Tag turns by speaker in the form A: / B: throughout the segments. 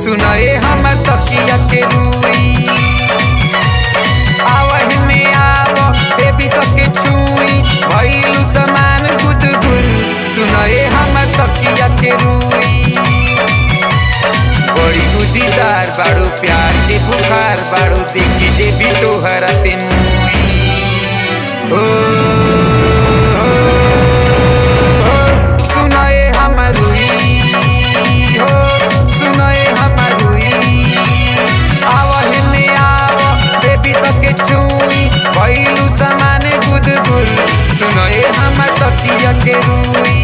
A: सुनाए हमर तकिया के रूई आवह में आव बेबी तके छुई भइलु समान गुदगुल सुनाए हमर तकिया के रूई बड़ी गुदीदार बाड़ू प्यार के बुखार बाड़ू देखी देवी तोहरा पे मुई ओ, ओ, ओ, सुनाए हमर रूई हो सुनाए हमर रूई आवह में आव बेबी तके छुई भइलु समान गुदगुल सुनाए हमर तकिया के रूई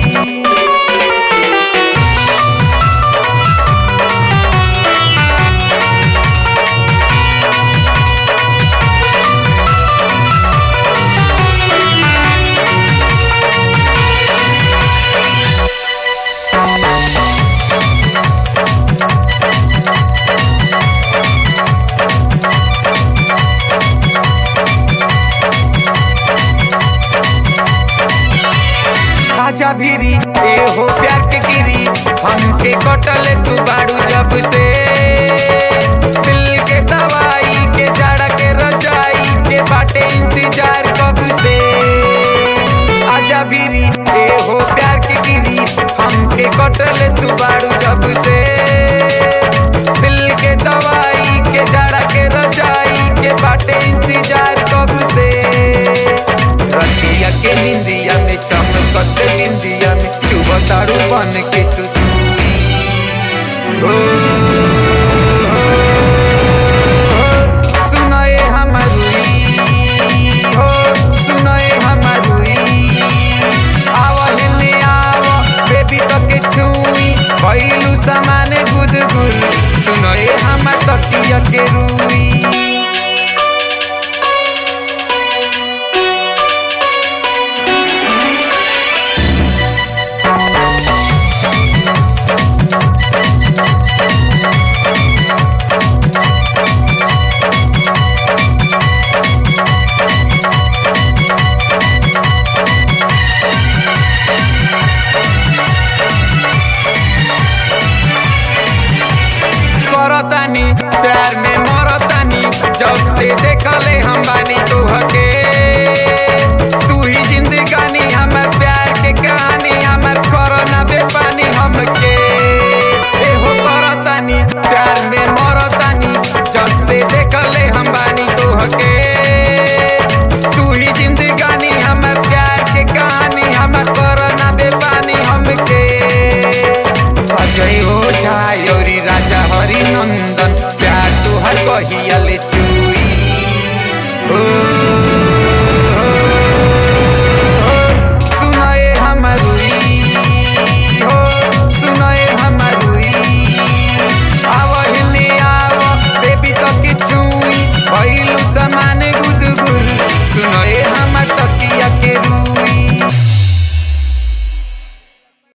A: आजा भीरी ए हो प्यार के गिरी हमके कटल तू बाड़ू जब से दिल के दवाई के जड़ के रजाई के बाटे इंतजार कब से आजा भीरी ए हो प्यार के गिरी हमके कटल तू बाड़ू जब से दिल के दवाई के जड़ के रजाई के बाटे इंतजार कब से रतिया के निंदिया में चमकत बिंदिया में चुबतारू बन के तू सुई ओ